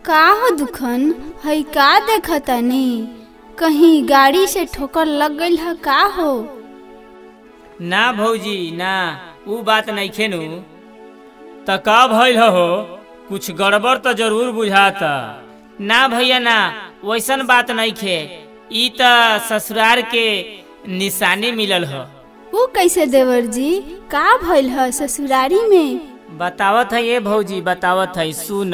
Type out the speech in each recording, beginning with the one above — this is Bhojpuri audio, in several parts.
का हो दुखन हई का देखतानी कहीं गाड़ी से ठोकर लग गईल ह का हो ना भौजी ना ऊ बात नइखे नु त का भइल हो कुछ गड़बड़ तो जरूर बुझाता ना भैया ना वैसन बात नइखे ई त ससुरार के निशानी मिलल ह ऊ कैसे देवर जी का भइल ह ससुरारी में बतावत है ये भौजी बतावत है सुन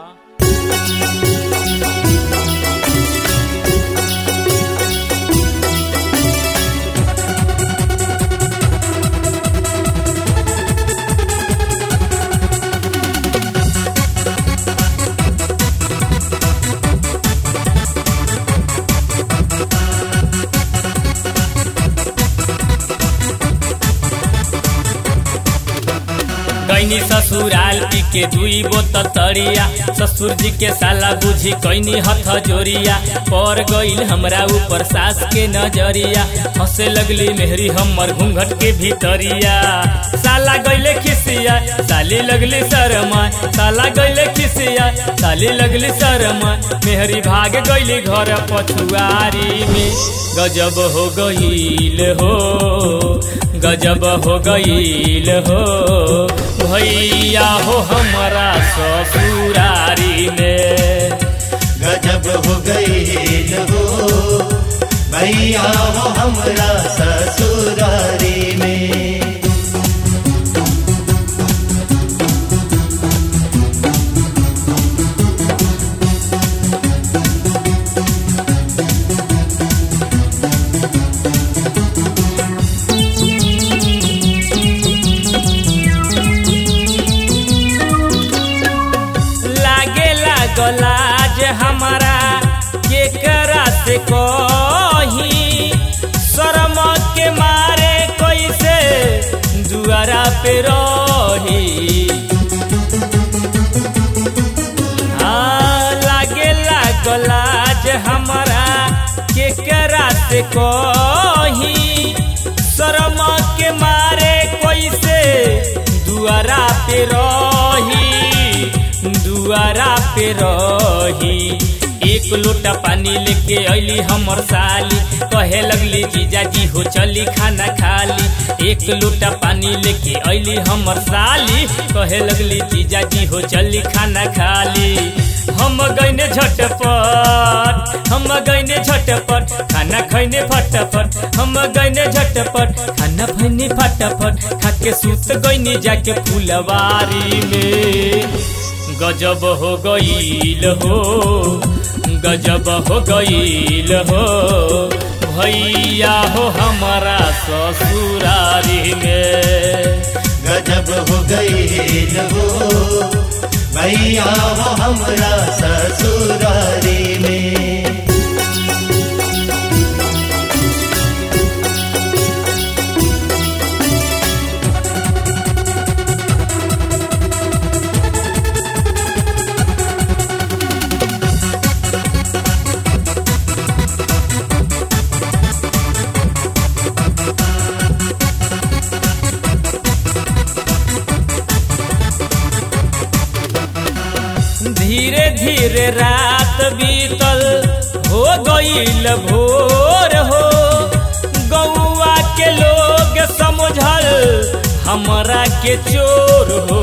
कैनी ससुराल पी के दुई बोतल तरिया ससुर जी के साला बुझी कैनी हथ जोरिया पर गईल हमरा ऊपर सास के नजरिया हंसे लगली मेहरी हमर घूंघट के भीतरिया साला गईले खिसिया साली लगली शरमा साला गईले खिसिया साली लगली शरमा मेहरी भाग गईली घर पछुआरी में गजब हो गईल हो गजब हो गईल हो भैया हो हमारा ससुरारी में गजब हो गई हो भैया हो हमरा ससुरारी में लागे लागलाज हमारा केकरा से कही शर्म के मारे कैसे दुआरा पे रही हाँ लागे लागलाज हमारा केकरा से कही शर्म के मारे कैसे दुआरा पे रही दुआरा पे रही एक लोटा पानी लेके अली हमर साली कहे लगली जीजाजी हो चली खाना खाली एक लोटा पानी लेके अली हमर साली कहे लगली जीजाजी हो चली खाना खाली हम गईने झटपट हम गईने झटपट खाना खैने फटाफट हम गईने झटपट खाना खैने फटाफट खाके सुत गईनी जाके फुलवारी में गजब हो गईल हो गजब हो गईल हो भैया हो हमारा ससुरारी में गजब हो गई हो भैया हो हमरा ससुरारी में धीरे धीरे रात बीतल हो गईल भोर हो गौआ के लोग समझल हमरा के चोर हो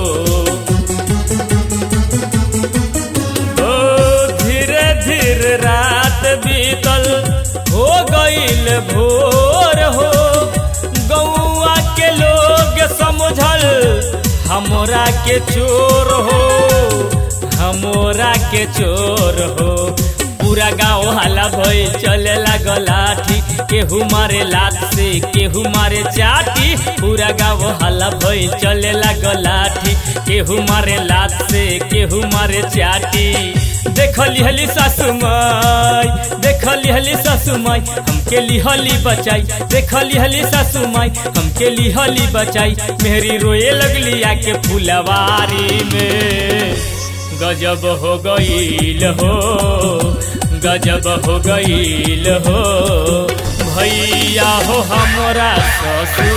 ओ धीरे धीरे रात बीतल हो गईल भोर हो गौआ के लोग समझल हमरा के चोर हो हमरा के चोर हो पूरा गाँव हला भई चले लागल लाठी केहू मारे लात से केहू मारे चाटी पूरा गाँव हला भई चले लागल लाठी केहू मारे लात से केहू मारे चाटी देखली हली सासु माई देखली हली सासु माई हमके लिहली बचाई देखली हली सासु माई हमके लिहली बचाई मेहरी रोए लगली आके फुलवारी में गजब हो गईल हो गजब हो गईल हो भैया हो हमरा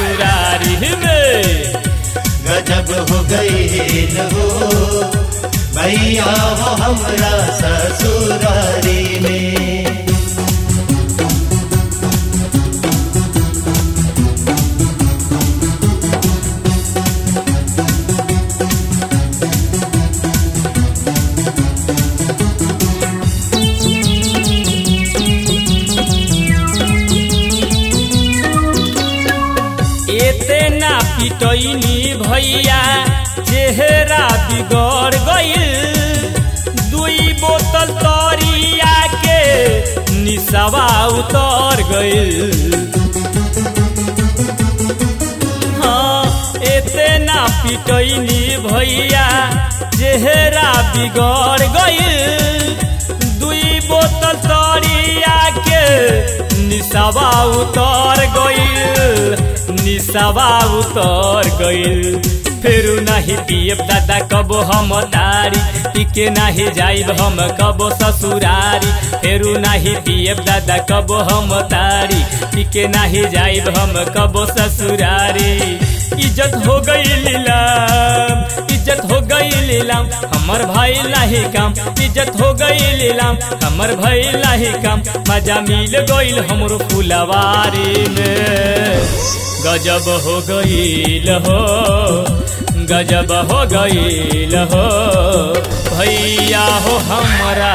ससुरारी में गजब हो गई हो भैया हो हमरा ससुरारी में एते ना पिटैनी भैया चेहरा बिगड़ गइल दुई बोतल तरिया के निसवा उतर गइल हाँ एते ना पिटैनी भैया चेहरा बिगड़ गइल दुई बोतल तरिया के निसवा उतर गइल निसवा उतर गइल फेरू नाही पियब दादा कबो हम तारी टिके नाही जाइब हम कबो ससुरारी फेरू नाही पियब दादा कबो हम तारी टिके नाही जाइब हम कबो ससुरारी इज्जत हो गई लीलाम इज्जत हो गई लीलाम हमर भाई लाही काम इज्जत हो गई लीलाम हमर भाई लाही काम मजा मिल गइल हमरो फुलवारी में गजब हो गईल हो गजब हो गईल हो भैया हो हमारा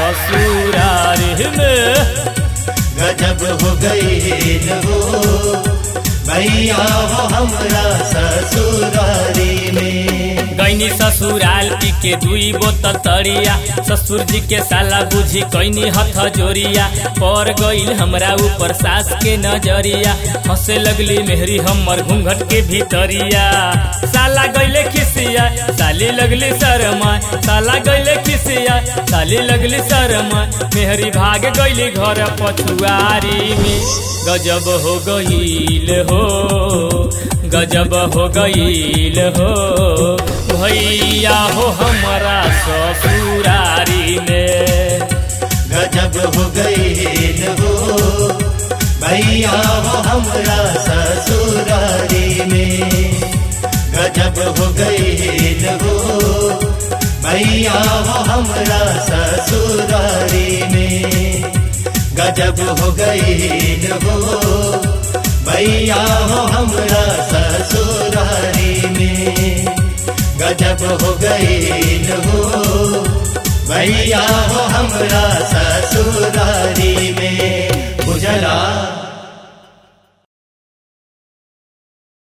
ससुरारी में गजब हो गई हो भैया हो हमरा ससुरारी में गैनी ससुराल पी के दुई बोतल तरिया ससुर जी के साला बुझी कैनी हथ जोरिया पर गईल हमरा ऊपर सास के नजरिया हंसे लगली मेहरी हमर घूंघट के भीतरिया साला गईले खिसिया साली लगली शरमा साला गईले खिसिया साली लगली शरमा मेहरी भाग गईली घर पछुआरी में गजब हो गईल हो गजब हो गईल हो भैया हो हमारा ससुरारी में गजब हो गई हो भैया हो हमरा ससुरारी में गजब हो गई हो भैया हो हमरा ससुरारी में गजब हो गई हो भैया हो हमरा ससुरारी में गजब हो गई हो भैया हो हमरा ससुरारी में उजला